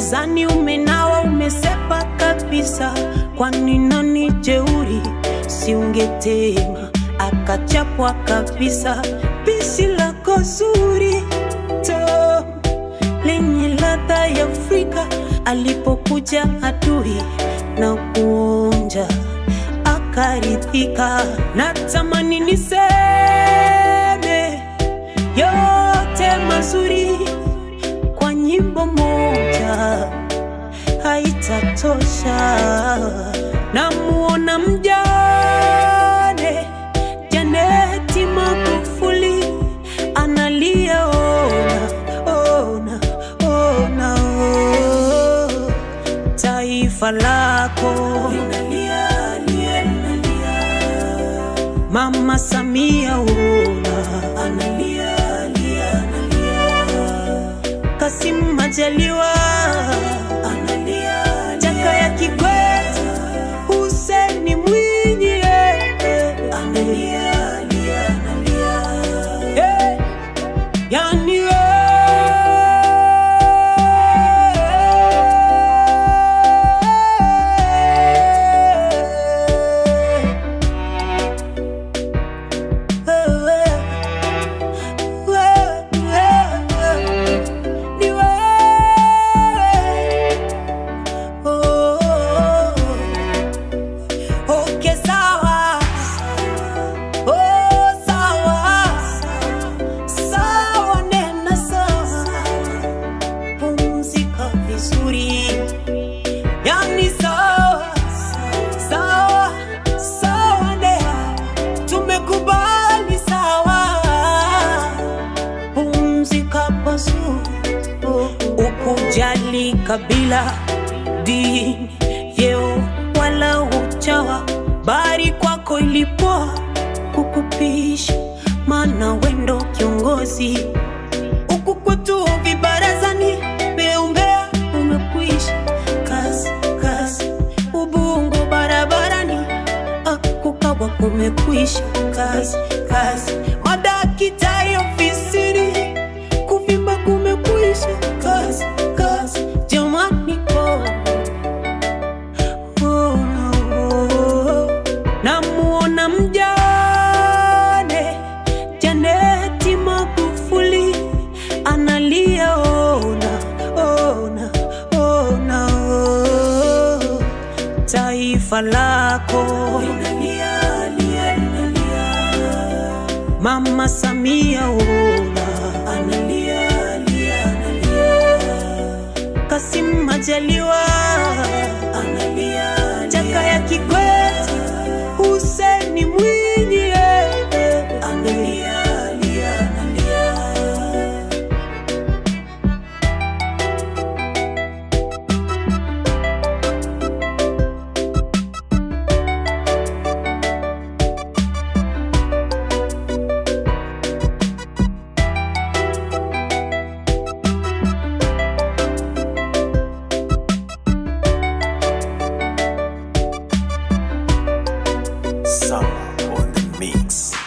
gizani umenawa umesepa kabisa kwani nani jeuri si ungetema akachapwa kabisa pishi lako zuri to lenye ladha ya Afrika alipokuja adui na kuonja akaridhika. Natamani niseme yote mazuri kwa nyimbo moja haitatosha. Namuona mjane Janeti Magufuli analia, ona ona ona, oh. taifa lako linalia, lia, linalia. Mama Samia ona analia, lia, analia. Kassim Majaliwa analia, Jakaya Kikwete, Hussein Mwinyi eh, eh, analia, lia, analia. Eh, yani Okay, sawa. Oh, sawa. Sawa, nena sawa. Pumzika vizuri. Yani sawa. Sawa, sawa, nea. Tumekubali sawa. Pumzika pazuri. Ukujali kabila, dini, vyeo wala uchawa, bari kwako ilipoa kukupisha, maana wendo kiongozi huku kwetu vibarazani, beumbea umekwisha, kazi kazi, ubungo barabarani, akukawa kumekwisha, kazi kazi, madakitari ofisini, kuvimba kumekwisha, kazi kazi, jamani oh. Oh, oh, namuona mjane Janeti Magufuli analia, ona ona ona, oh. taifa lako linalia, lia, linalia. Mama Samia ona analia, lia, analia. Kassim Majaliwa analia, Jakaya Kikwete, Hussein Mwinyi eh, eh, analia, lia, analia. Summer on the mix.